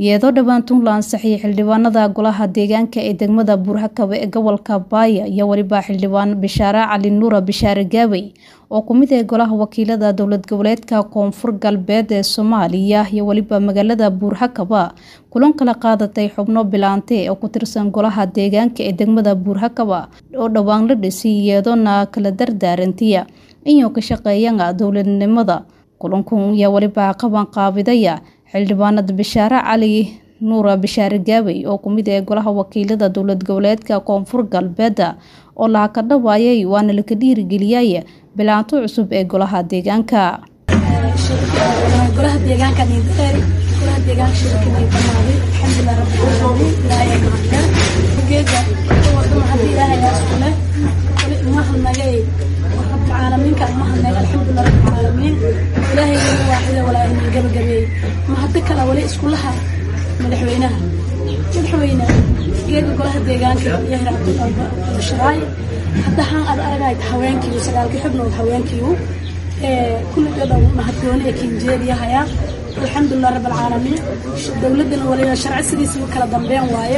iyadoo dhowaantuun la ansixiyay xildhibaanada golaha deegaanka ee degmada buurhakaba ee gobolka baaya iyo weliba xildhibaan bishaare cali nuura bishaare gaabey oo ku mid ah golaha wakiilada dowlad goboleedka koonfur galbeed ee soomaaliya iyo weliba magaalada buurhakaba kulan kala qaadatay xubno bilaante oo ku tirsan golaha deegaanka ee degmada buurhakaba oo dhowaan la dhisay iyadoona kala dardaarantiya inuu ka shaqeeyana dowladnimada kulankan ayaa weliba qaban qaabidaya xildhibaanada bishaare cali nuura bishaare gaabey oo kumid ah golaha wakiilada dowlad goboleedka koonfur galbeed oo laha ka dhawaayay waana laka dhiirigeliyay bilaanto cusub ee golaha deegaanka golaha deegaanka nidheer golaha deegaanka shirkii dhamaaday alxamdulilah rabbil caalamiin ilaahay mahadsan geega wadama hadii ilaahay isku leh wali umaha nagay rabbil caalamiinka umaha nagay alxamdulilah rabbil caalamiin ilaahay wali waaxida walaa inay gabagabeey ma hadda kale wali isku laha madaxweynaha madaxweyne geega golaha deegaanka iyo hiraabta basharaay hadda haan aad aragayt haweenkii sagaalkii xubnood haweenkii كل جدا مهدوني كنجيريا هيا الحمد لله رب العالمين دولتنا ولا شرع سديس وكلا دنبين وايا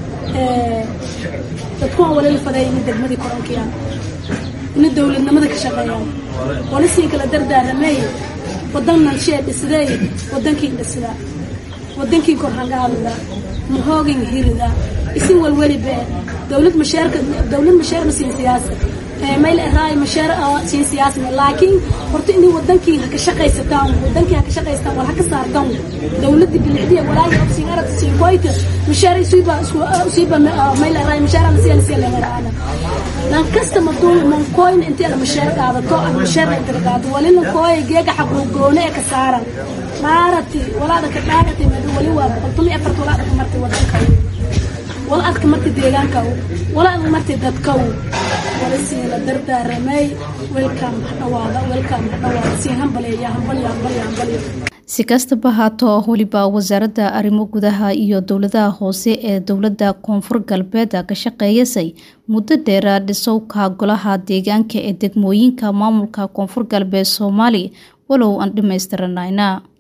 dadku wala la faday in degmadii korankiyaan in dowladnimada ka shaqeeyaan wala sii kala dardaaramay wadannan shee dhisday wadankii dhisda wadankii korhangaadida muhoogin hirida isin walwaliba dowlad mashaarka dowlad mashaar ma siin siyaasad mayl raay mashaar siin siyaasad laakiin horta in wadankii ha ka shaqaysataan wadankii ha ka shaqaystaan wala ka saartaan dowladda bilixdiya walaahi siin arag siin qoyta mashaar isuba isuba mayl raay mashaar aan siin siin leeyahay lan kasta maduu man koyn intii la mashaar qaadato aan mashaar inta qaadato walina kooy geega xaquu goone ka saaran maarati walaada ka dhaagati madu wali waa boqoltumi afart walaada ka martay wadanka wala adka martay deegaanka wala adka martay dadka wala sii la dardaaramay welcome dhawaada welcome dhawaada sii hambaleeya hambaliya hambaliya hambaliya si kastaba haato weliba wasaaradda arrimo gudaha iyo dowladaha hoose ee dowladda koonfur galbeed ka shaqeeyasay muddo dheera dhisowka golaha deegaanka ee degmooyinka maamulka koonfur galbeed soomaali walow aan dhammaystiranayna